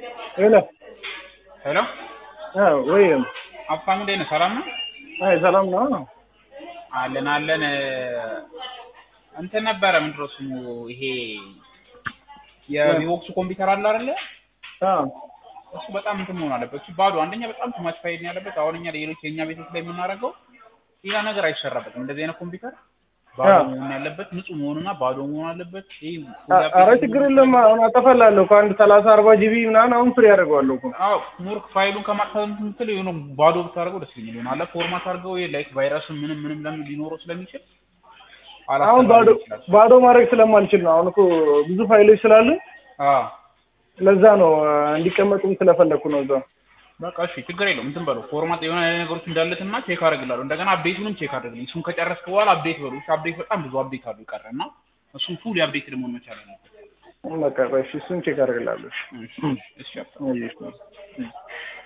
ሄሎ ሄሎ አዎ፣ ወይ ሀብታሙ እንዴት ነህ? ሰላም ነው? አይ ሰላም ነው። አለን አለን። እንትን ነበረ ምንድን ነው ስሙ ይሄ የቪቮክሱ ኮምፒውተር አለ አይደለ? አዎ እሱ በጣም እንትን መሆን አለበት። እሱ ባዶ አንደኛ በጣም ቱማች ፋይል ነው ያለበት። አሁን እኛ ሌሎች የእኛ ቤቶች ላይ የምናደርገው ሌላ ነገር አይሰራበትም። እንደዚህ አይነት ኮምፒውተር ባዶ አዎ። መሆን ያለበት ንጹህ መሆንና ባዶ መሆን አለበት። ይሄ አ- ኧረ ችግር የለም። አሁን አጠፋላለሁ ከአንድ ሰላሳ አርባ ጂቢ ምናምን አሁን ፍሪ ያደርገዋለሁ እኮ አዎ ሞርክ ፋይሉን ከማጥፋት ምትል የሆነ ባዶ ብታደርገው ደስ ይለኛል። ይሆናል ፎርማት አድርገው ይሄ ላይክ ቫይረስም ምንም ምንም ለምን ሊኖረው ስለሚችል አሁን ባዶ አላስተማረም ይችላል። ባዶ ማድረግ ስለማልችል ነው። አሁን እኮ ብዙ ፋይሎች ስላሉ አዎ ለዛ ነው አ፣ እንዲቀመጡም ስለፈለግኩ ነው እዛ። በቃ እሺ ችግር የለውም። እንትን በለው ፎርማት የሆነ ነገሮች እንዳለትና ቼክ አደርግላለሁ። እንደገና አፕዴቱንም ቼክ አድርግልኝ። እሱን ከጨረስክ በኋላ አፕዴት በሉ። እሺ አፕዴት በጣም ብዙ አፕዴት አሉ ይቀረ እና እሱን ፉል አፕዴት መሆን መቻል አለበት። በቃ ቆይ እሺ፣ እሱን ቼክ አደርግላለሁ። እሺ እሺ አባ። እሺ